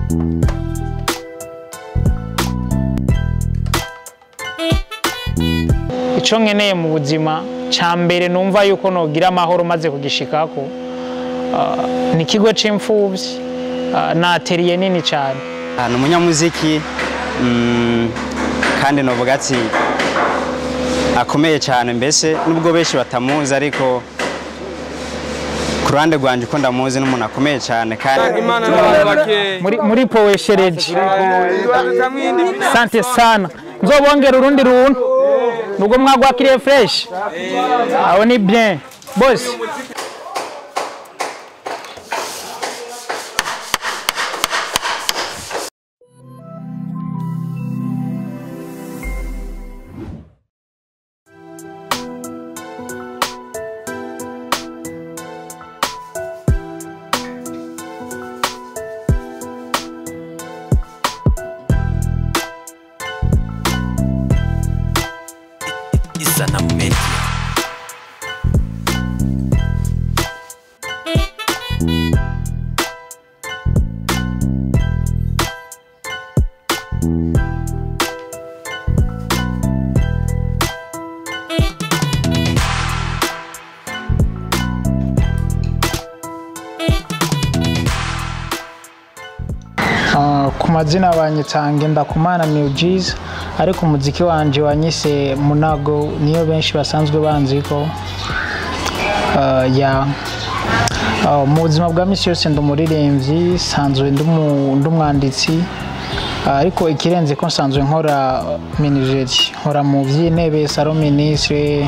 icyo nkeneye mu buzima cya mbere numva yuko nogira amahoro maze kugishikako ah, ni ikigo cy'imfubyi ah, na ateriye nini cyane ni umunyamuziki mm, kandi novuga ati akomeye cyane mbese nubwo benshi batamuzi ariko ku ruhande rwanjye uko ndamuzi n'umuntu akomeye cyane kandi imana n'abantu bakeya muri muri poweshereji tutamwindi sante sana nzobongera urundi runtu nubwo mwagwakiriye fureshi aho ni bien bose Isana Media. Ah, ku mazina banyitanga ndakumana new G's ariko umuziki wanje wanyise munago niyo benshi basanzwe banzi ko Ah, ya Ah, mu buzima bwa misi yose ndi umuririmbyi sanzwe ndi umu- ndi umwanditsi Ah, ariko ikirenze ko nsanzwe nkora minijeri nkora mu by'intebe salo minisitiri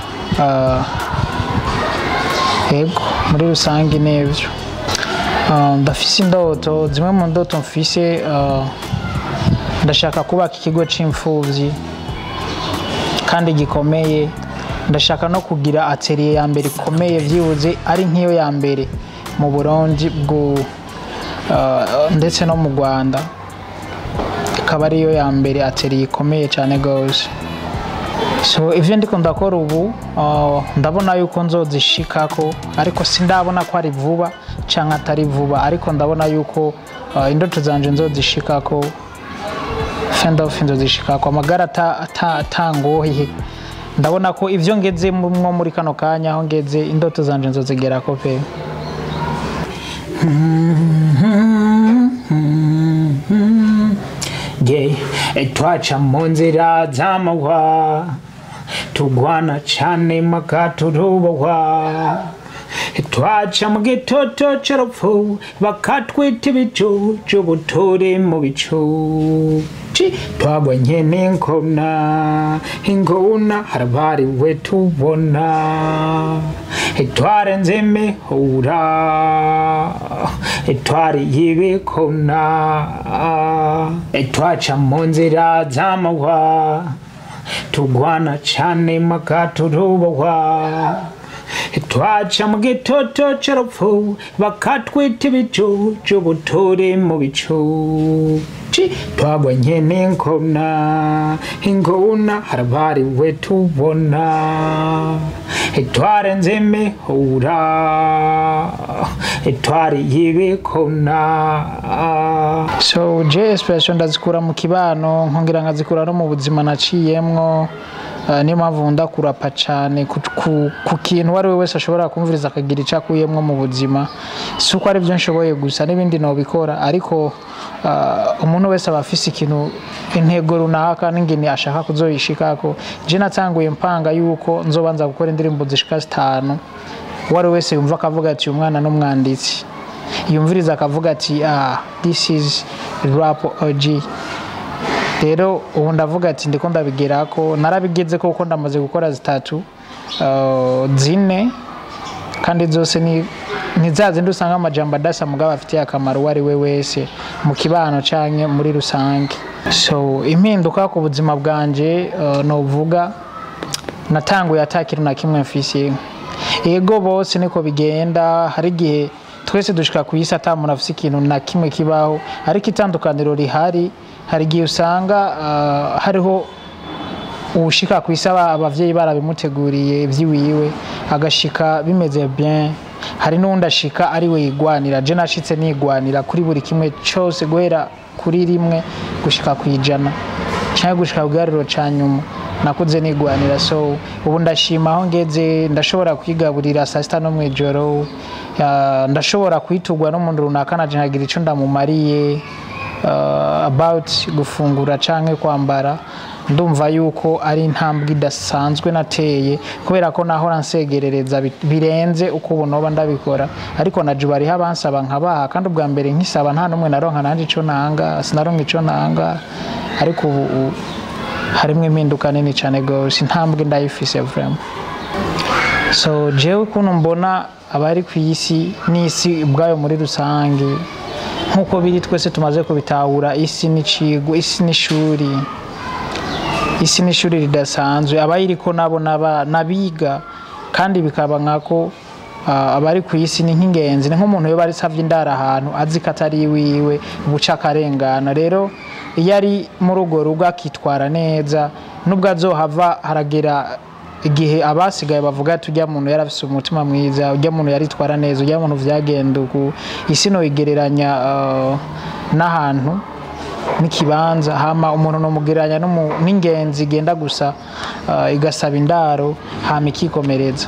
yego muri rusange n'ibyo Ah, ndafise indoto zimwe mu ndoto mfise ah, ndashaka kubaka ikigo c'imfuvyi kandi gikomeye ndashaka no kugira atelier ya mbere ikomeye vyibuze ari nk'iyo ya mbere mu burundi bwo ah, ndetse no mu rwanda ikaba ariyo ya mbere atelier ikomeye cyane gose so ivyo ndiko ndakora ubu uh, ndabona yuko nzozishikako ariko sindabona ko ari vuba canke atari vuba ariko ndabona yuko uh, indoto zanje nzozishikako fendof nzozishikako amagara ata- ata- atangoye ndabona ko ivyo ngeze mwo muri kano kanya aho ngeze indoto zanje nzozigerako pe yeah. twaca mu nzira z'amahwa tugwana cane maka turubohwa twaca mu gitoto c'urupfu bakatwita ibicucu buturi mu bicu Ci, twabonye n'inkona ingona harabariwe tubona twarenze imihura twari y'ibikona twaca mu nzira z'amahwa tugwana cane maka turubohwa twaca mu gitoto c'urupfu bakatwita ibicucu buturi mu bicu Ci, twabonye n'inkona ingona harabariwe tubona twarenze imihura twari y'ibikona so je expression ndazikura mu kibano nkongera nkazikura no mu buzima naciyemwo Uh, niyo mpamvu nkunda kurapa cyane ku, ku, ku kintu uwo ari we wese ashobora kumviriza akagira icyo akuyemo mu buzima si uko ari byo nshoboye gusa n'ibindi nobikora ariko uh, umuntu wese aba afise ikintu intego runaka n'ingene ashaka kuzoyishikako je natanguye mpanga yuko nzobanza gukora indirimbo zishika zitanu uwo ari we wese yumva akavuga ati uyu mwana n'umwanditsi yumviriza akavuga ati ah, this is rap OG rero ubu ndavuga ati ndiko ndabigerako narabigeze ko kuko ndamaze gukora zitatu uh, zine kandi zose ni ni za zindi usanga amajambo adasa mugabo afitiye akamaro uwo ari we wese mu kibano canke muri rusange so impinduka ku buzima bwanje uh, novuga natanguye ata kintu na kimwe mfise yego bose niko bigenda hari igihe twese dushika ku isi ata muntu afise ikintu na kimwe kibaho ariko itandukaniro rihari hari igihe usanga uh, hariho ushika ku isi aba- abavyeyi barabimuteguriye ivy'iwiwe agashika bimeze bien hari n'uwundi ashika ari we yigwanira je nashitse nigwanira kuri buri kimwe cyose guhera kuri rimwe gushika ku ijana cyangwa gushika ku giharuro ca nyuma nakuze nigwanira so ubu ndashima aho ngeze ndashobora kwigaburira saa sita no mw'ijoro ya, ndashobora kwitugwa n'umuntu runaka naje nkagira ico ndamumariye uh, about gufungura canke kwambara ndumva yuko ari intambwe idasanzwe nateye kubera ko nahora nsegerereza bi- birenze uko ubu noba ndabikora ariko na juba hariho abansaba nkabaha kandi ubwa mbere nkisaba nta n'umwe naronka nanje ico nanga sinaronka ico nanga ariko ubu u- harimo impinduka nini cyane gose intambwe ndayifise vraiment so jewe ukuntu mbona abari ku isi n'isi ubwayo muri rusange nk'uko biri twese tumaze kubitahura isi n'icigo isi n'ishuri isi n'ishuri ridasanzwe abayiriko nabo naba- n'abiga kandi bikaba nkako ah, abari ku isi ni nk'ingenzi ni nk'umuntu yoba arisavye indara ahantu azi ko atari iwiwe buca akarengana rero iyo ari muri urwo rugo akitwara neza nubwo azohava haragera igihe abasigaye bavuga ati ujya muntu yari afise umutima mwiza ujya muntu yaritwara neza ujya muntu vyagenda uku isi noyigereranya ah, n'ahantu n'ikibanza hama umuntu nomugereranya n'umu- n'ingenzi igenda gusa ah, igasaba indaro hama ikikomereza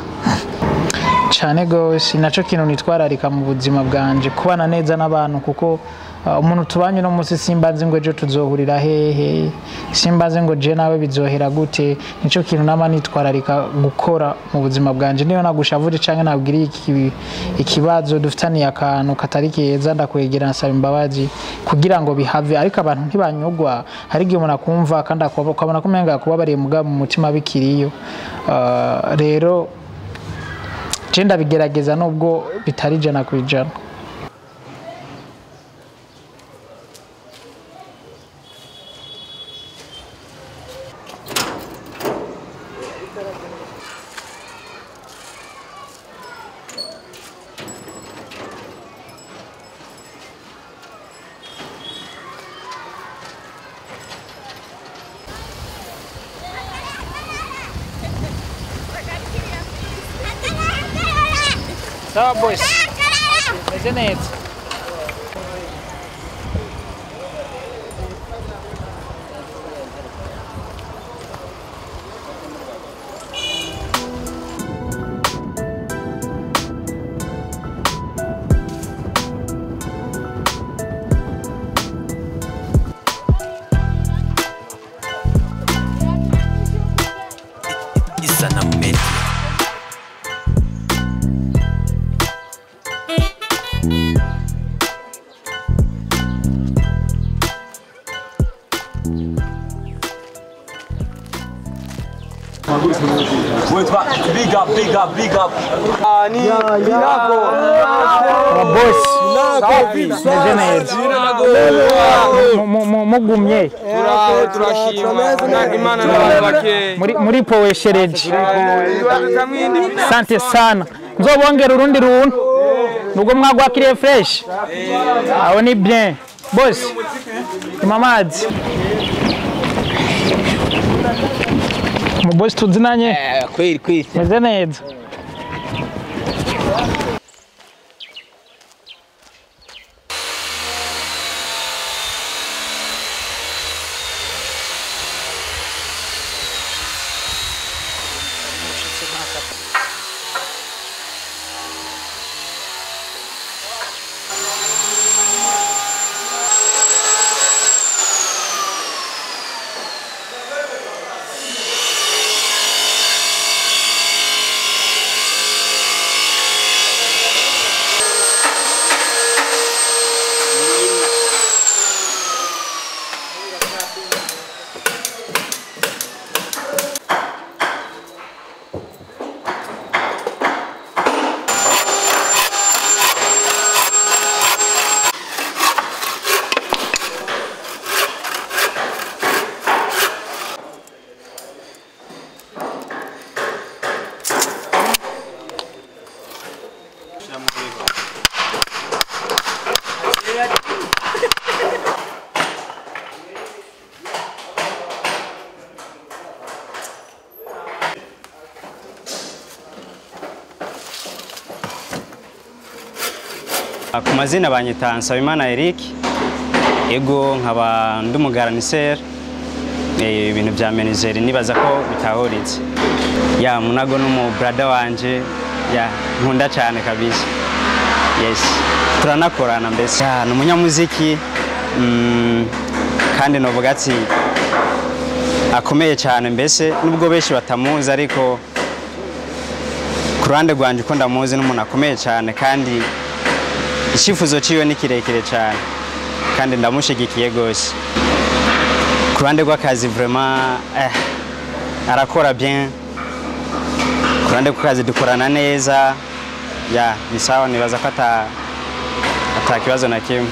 cyane gose naco kintu nitwararika mu buzima bwanje kubana neza n'abantu kuko uh, umuntu tubanye uno munsi simba nzi ngo ejo tuzohurira hehe simba nzi ngo je nawe bizohera gute nico kintu nama nitwararika gukora mu buzima bwanje niyo nagushavuje canke nabwiriye iki- ikibazo dufitaniye akantu katari keza ndakwegera nsaba imbabazi kugira ngo bihave ariko abantu ntibanyugwa hari igihe umuntu akumva kandi akaba- ukabona ko umenga kubabariye mugabo mu mutima bikiriyo Uh, rero je ndabigerageza nubwo bitari ijana ku ijana sawa bosi meze neza Isanamu Media. witwa big up big up big up ababosi meze neza Mu- mu- mu- mugumye turaho turashima nanga imana n'abantu bakeya muri muri poweshereje kamwindi sante sana nzobongera urundi runtu nubwo mwagwakiriye fresh aho ni bien bosi ima amazi umubosi tuzinanye kweli kweli meze neza ku mazina banyita Nsabimana Eric ego nkaba ndi umugaraniser Eh, ibintu bya menizeri nibaza ko bitahuritse ya munago n'umu brada wanje ya nkunda cyane kabisa yes turanakorana mbese ya ni umunyamuziki mm, kandi novuga ati akomeye cyane mbese nubwo benshi batamuzi ariko ku ruhande rwanjye uko ndamuzi n'umuntu akomeye cyane kandi icyifuzo cyiwe ni kirekire cyane kandi ndamushyigikiye rwose ku ruhande rw'akazi vraiment eh, arakora bien ku ruhande rw'akazi dukorana neza ya ni sawa nibaza ko ata ata kibazo na kimwe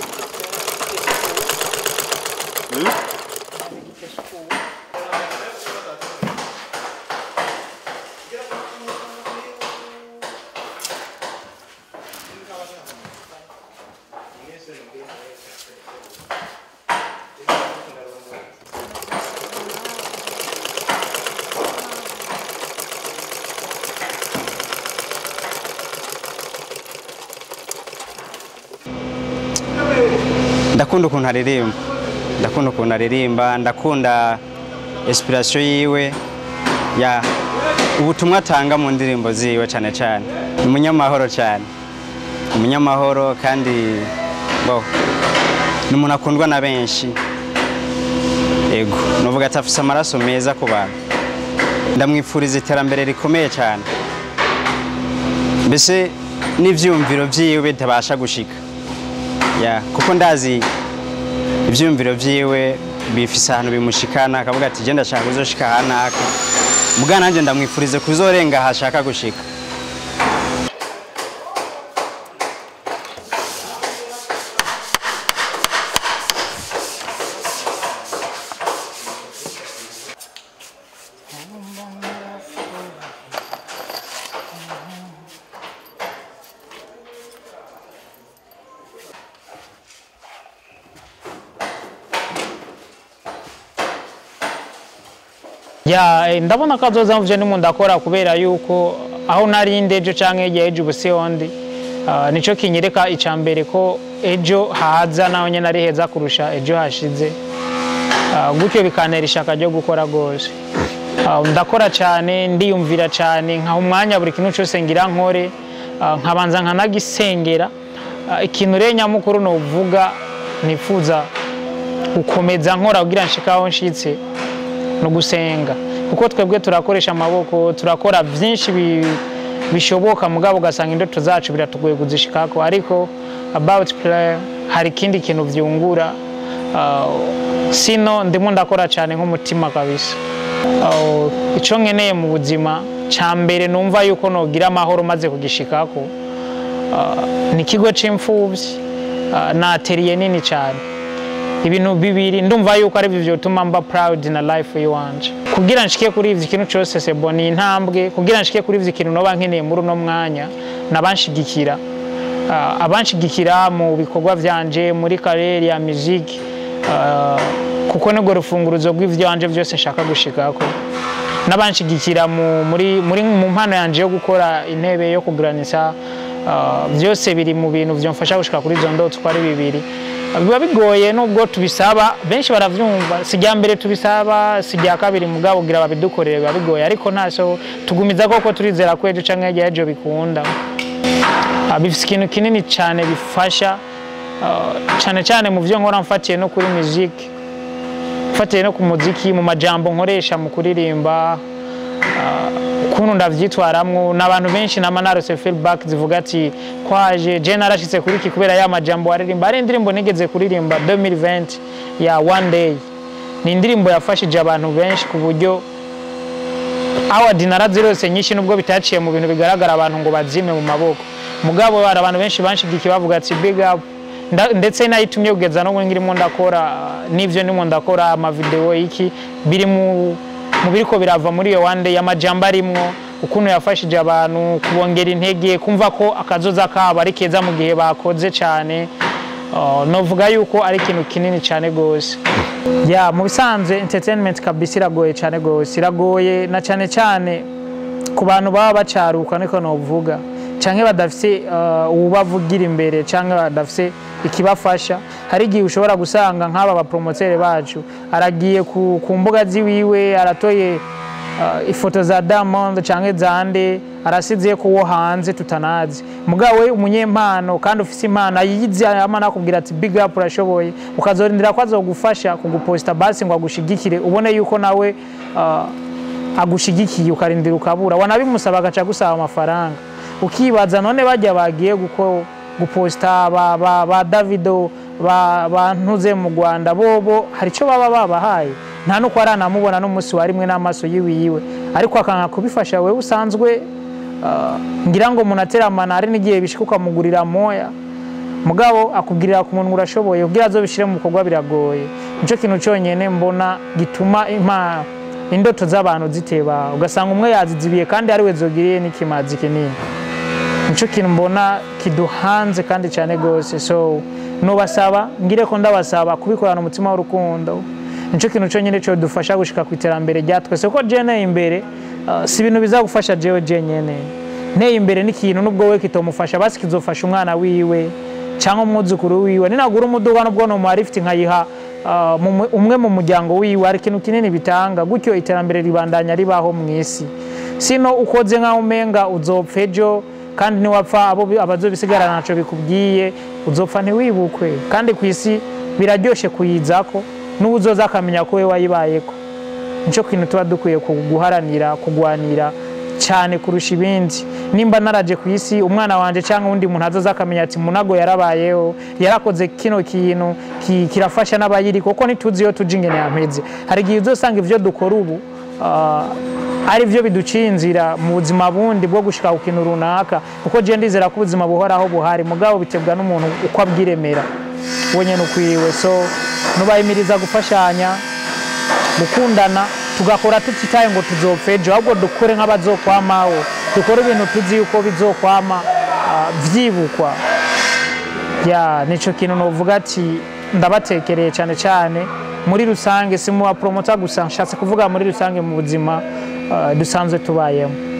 ndakunda ukuntu aririmba ndakunda ukuntu aririmba ndakunda inspiration yiwe ya ubutumwa atanga mu ndirimbo ziwe cyane cyane ni umunyamahoro cyane umunyamahoro kandi bo ni umuntu akundwa na benshi ego nuvuga ati afise amaraso meza ku bantu ndamwifuriza iterambere rikomeye cyane mbese n'ivyumviro vyiwe bitabasha gushika ya kuko ndazi ibyiyumviro byiwe bifise ahantu bimushikana akavuga ati genda ashaka kuzoshika ahanaka mugana nanjye ndamwifurize kuzorenga aho ashaka gushika ya eh, ndabona ko azoza mvuje n'umuntu akora kubera yuko aho nari ndi ejo canke hirya ejo ubuse hondi uh, nico kinyereka ica mbere ko ejo haza naho nyene ari heza kurusha ejo hashize uh, gutyo bikantera ishaka ryo gukora rwose uh, ndakora cyane ndiyumvira cyane nkaha umwanya buri kintu cyose ngira nkore uh, nkabanza nkanagisengera uh, ikintu rero nyamukuru novuga nifuza gukomeza nkora kugira nshika aho nshitse no gusenga kuko twebwe turakoresha amaboko turakora byinshi bi- bishoboka mugabo ugasanga indoto zacu biratugoye kuzishikako ariko about prayer hari ikindi kintu vyungura uh, sino ndimo ndakora cyane nk'umutima kabisa uh, ico nkeneye mu buzima ca mbere numva yuko nogira amahoro maze kugishikako uh, ni ikigo c'imfuvyi uh, na atelier nini cyane ibintu bibiri ndumva yuko ari byo byotuma mba proud na life yiwanje kugira nshike kuri ivyo ikintu cyose sebo ni intambwe kugira nshike kuri ivyo ikintu noba nkeneye muri uno mwanya nabanshigikira uh, abanshigikira mu bikorwa vyanje muri karere ya muziki uh, kuko nibwo rufunguruzo rw'ivyanje byose nshaka gushikako n'abanshigikira mu, muri, muri, mu mpano yanje yo gukora intebe yo kuguranisa uh, byose biri mu bintu byomfasha gushika kuri izo ndoto uko ari bibiri biba bigoye nubwo tubisaba benshi baravyumva si rya mbere tubisaba si rya kabiri mugabo gira babidukorere biba bigoye ariko ntaso tugumiza koko turizera ko ejo canke hirya y'ejo bikunda Ah, bifise ikintu kinini cyane bifasha ah, cyane cyane mu vyo nkora mfatiye no kuri muziki mfatiye no ku muziki mu majambo nkoresha mu kuririmba ukuntu ndavyitwaramwo n'abantu benshi nama narose feedback zivuga ati kwaje je narashitse kuri iki kubera ya majambo waririmba ari indirimbo nigeze kuririmba 2020 ya one day ni indirimbo yafashije abantu benshi ku buryo award narazirose nyinshi nubwo bitaciye mu bintu bigaragara abantu ngo bazime mu maboko mugabo hari abantu benshi banshigikiye bavuga ati big up Nda- ndetse nayitumye kugeza no ngirimo ndakora uh, n'ivyo ndimo ndakora amavideo iki biri mu mu biriko birava muri iyo wande y'amajambo arimwo ukuntu yafashije abantu kubongera intege kumva ko akazoza kabo ari keza mu gihe bakoze cyane Uh, novuga yuko ari ikintu kinini cyane gose ya mu bisanzwe entertainment kabisa iragoye cyane gose iragoye na cyane cyane ku bantu baba bacaruka niko novuga cyangwa badafite uh, uwubavugira imbere cyangwa badafite ikibafasha hari igihe ushobora gusanga nk'aba bapromotere bacu aragiye ku, ku mbuga ziwiwe aratoye uh, ifoto za Diamond cyangwa zande arasize ko wo hanze tutanazi mugabo we umunyempano kandi ufise impano ayizi ama nakubwira ati big up urashoboye ukazorindira ko azogufasha kuguposta basi ngo agushigikire ubone yuko nawe uh, agushigikiye ukarindira ukabura wanabimusaba agaca gusaba amafaranga ukibaza none bajya bagiye guko guposta ba, ba, ba Davido ba, ba ntuze mu Rwanda bobo hari icyo baba babahaye nta nuko aranamubona n'umunsi wa rimwe n'amaso yiwe yiwe ariko akanga kubifasha wewe usanzwe uh, ngira ngo munateramana hari n'igihe bishika ukamugurira moya mugabo akubwirira ku muntu urashoboye kugira azobishire mu bikorwa biragoye nico kintu cyonyene mbona gituma impa indoto z'abantu ziteba ugasanga umwe yazizibiye kandi ari we zogiriye n'ikimazi kinini nico kintu mbona kiduhanze kandi cyane gose so nubasaba ngire ko ndabasaba kubikorana umutima w'urukundo nico kintu cyonyine cyo dufasha gushika ku iterambere rya twese ko je neye imbere uh, si ibintu bizagufasha jewe jenyene neye imbere n'ikintu nubwo we kitomufasha basi kizofasha umwana wiwe cyangwa umwuzukuru wiwe ninagura umuduga nubwo no marifiti nkayiha uh, mu- umwe mu muryango wiwe hari ikintu kinini bitanga gutyo iterambere ribandanya ribaho mu isi sino ukoze nkaho umenga uzopfa ejo kandi niwapfa abo bi- abazobisigarana ntaco bikubwiye uzopfa ntiwibukwe kandi ku isi biraryoshe kuyizako n'ubuzoza akamenya ko we wayibayeko nico kintu tuba dukwiye guharanira kugwanira cyane kurusha ibindi nimba naraje ku isi umwana wanje cyangwa undi muntu azoza akamenya ati munago yarabayeho yarakoze kino kintu ki- kirafasha n'abayiri kuko ntituzi iyo tuja ingene yampeze hari igihe uzosanga ivyo dukora ubu ah, ari byo biduciye inzira mu buzima bundi bwo gushika ku kintu runaka kuko je ndizera ko ubuzima buhoraho buhari mugabo bitebwa n'umuntu uko abwiremera we nyene ukwiwe so nubahimiriza gufashanya gukundana tugakora tutitaye ngo tuzopfa ejo ahubwo dukore nk'abazokwamaho dukore ibintu tuzi yuko bizokwama ah, vyibukwa ya nico kintu novuga ati ndabatekereye cyane cyane muri rusange si mu bapromota gusa nshatse kuvuga muri rusange mu buzima ah, dusanzwe tubayemo